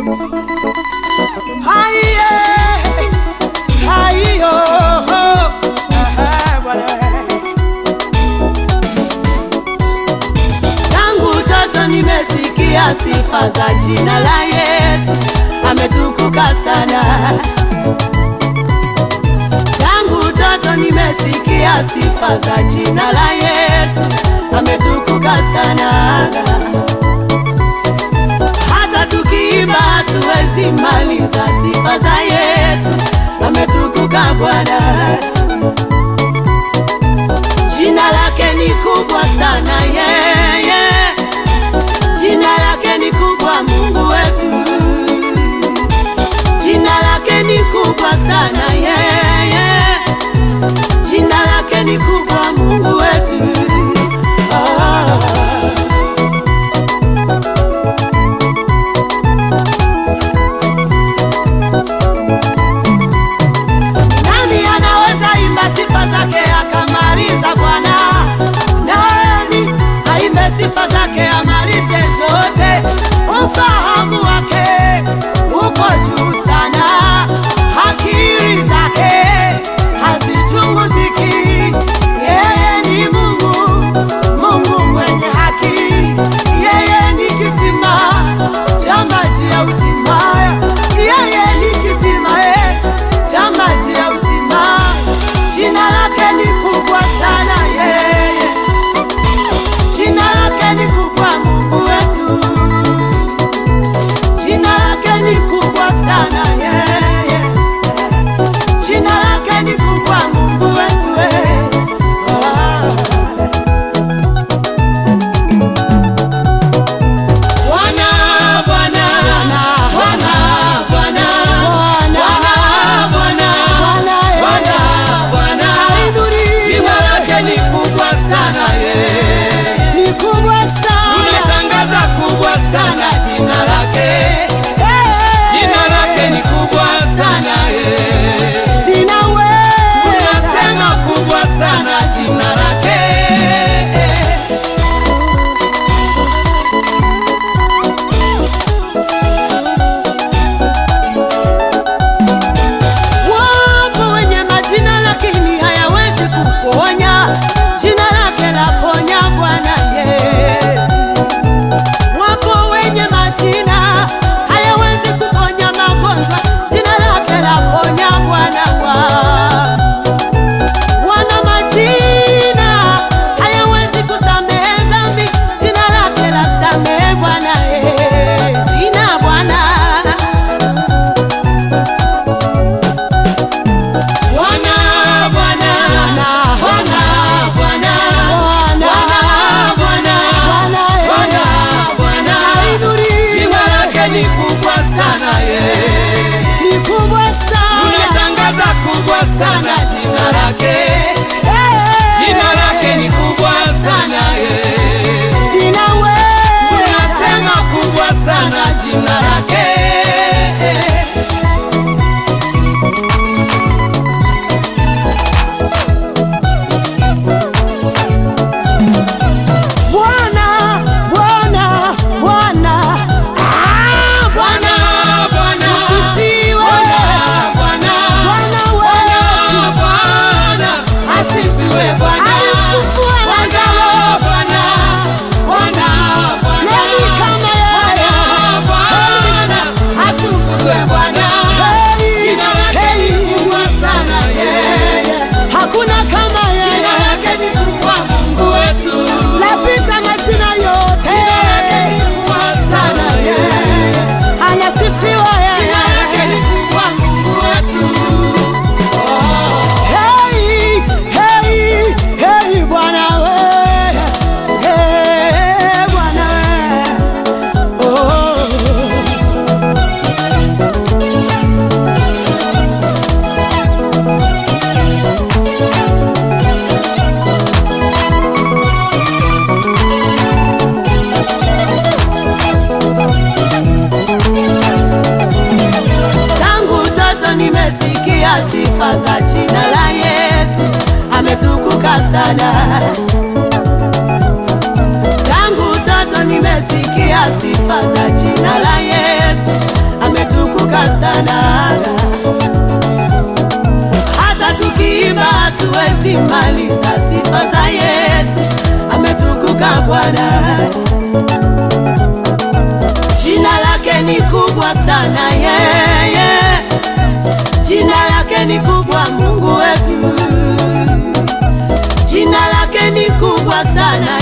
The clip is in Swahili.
Haiye, haiyo, aha, Bwana. Tangu utoto nimesikia sifa za jina la Yesu, ametukuka sana. Tangu utoto nimesikia sifa za jina la Yesu, ametukuka sana. Hata tukiimba hatuwezi maliza sifa za Yesu, ametukuka Bwana. Jina lake ni kubwa sana yeye, jina lake ni kubwa Mungu wetu, jina lake ni kubwa sana yeye, jina lake ni kubwa Mungu wetu. Ah. Nani anaweza imba sifa zake akamaliza Bwana? Nani aimbe sifa zake amalize zote? Ufahamu wake uko juu sana, akili zake hazichunguziki. Yeye ni Mungu, Mungu mwenye haki. Yeye ni kisima cha maji ya uzima. Yeye ni kisima eh, cha maji ya uzima. Jina lake ni kubwa sana yeye, jina lake ni kubwa Mungu wetu, jina lake ni kubwa sana yeye, jina lake ni kubwa Mungu wetu eh. Ah. Bwana, Bwana, Bwana, Bwana, Bwana, Bwana, Bwana, Bwana, jina lake ni kubwa sana ye, ni kubwa sana, tunatangaza kubwa sana jina lake, jina lake ni kubwa sana ye, tunasema kubwa sana jina lake. Wapo wenye majina lakini hayawezi kuponya. Jina lake laponya Bwana Yesu. Wapo wenye majina hayawezi kuponya magonjwa. Jina lake laponya Bwana wangu. Wana majina hayawezi kusamehe dhambi. Jina lake lasamehe Bwana eh. Jina Bwana Bwana, Bwana, Bwana, Bwana, Bwana, Bwana, Bwana, jina lake ni kubwa sana ye, tunatangaza kubwa sana jina lake, jina lake ni kubwa sana ye, tunasema kubwa sana jina lake. Bwana, Bwana, Bwana, ah, Bwana, Bwana, asifiwe. Bwana, Bwana, Bwana, Bwana, asifiwe Bwana. Bwana, Bwana, Bwana, Bwana, Bwana, Bwana, atukuzwe Bwana. Jina lake ni kubwa sana yeye. Hakuna kama yeye. Jina lake ni kubwa Mungu wetu. Lapita majina yote. Jina lake ni kubwa sana yeye. Anasifiwa yeye. Jina lake ni kubwa Mungu wetu. Hey, hey, hey, Bwana we. Hey, Bwana we. Oh. Tangu utoto nimesikia sifa za jina la Yesu, ametukuka sana. Tangu utoto nimesikia sifa za jina la Yesu, Bwana. Jina lake ni kubwa sana yeye, jina lake ni kubwa Mungu wetu, jina lake ni kubwa sana